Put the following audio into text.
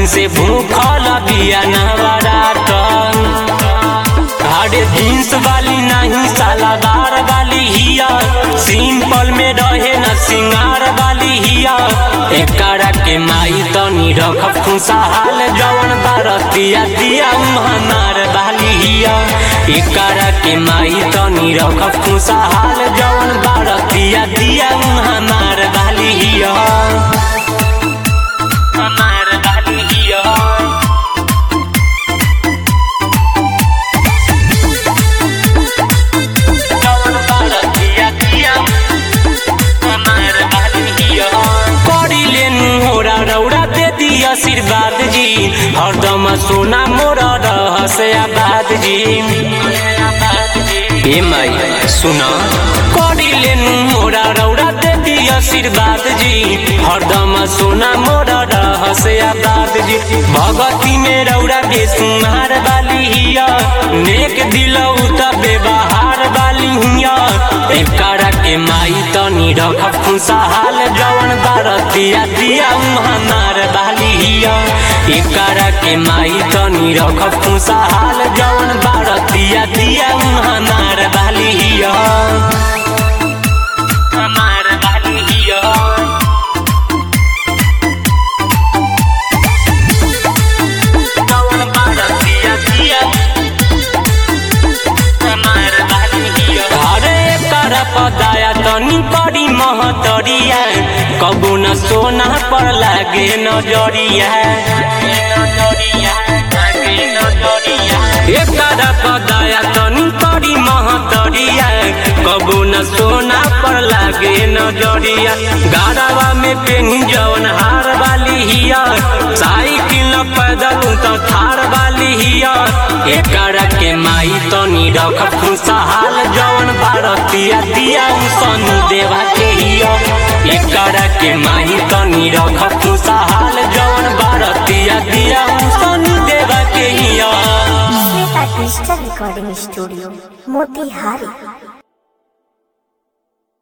दिन से भूखल बिया नवरात अरे जींस वाली नहीं सालादार वाली हिया सिंपल में रहे न सिंगार वाली हिया एकरा के माई तनी रख खुशहाल जवन बारतिया दिया हमार वाली हिया एकरा के माई तनी रख खुशहाल जवन बारतिया दिया हमार वाली हिया हमार वाली हिया आशीर्वाद जी हरदम सोना मोर रहस आबाद जी ए माई सुना करी लेनु मोरा रौरा दे दी आशीर्वाद जी हरदम सोना मोर रहस आबाद जी भगती में रौरा बेसुमार वाली हिया नेक दिलौ त व्यवहार वाली हिया एकरा के माई तनी रख खुशहाल जवन बारतिया दिया हमार वाली हिया एकरा के माई तनी रख खुशहाल जवन बारतिया दिया हमार वाली हिया हमार वाली हिया जवन बारतिया दिया हमार वाली हिया अरे एकरा पदाया तनी करी महतरिया कबू न सोना पर लागे नजरिया एकरा पदाया तनी करी महतरिया कबू न सोना पर लागे नजरिया गाड़वा में पेनी जवन हार वाली हिया साइकिल न पैदल तो थार वाली हिया एकरा के माई तनी रख खुशहाल जवन बारतिया दिया सनु देवा के हिया एकरा के माई तनी रख खुशहाल जवन बारतिया दिया सनु देवा के हिया Shweta digital recording studio Motihari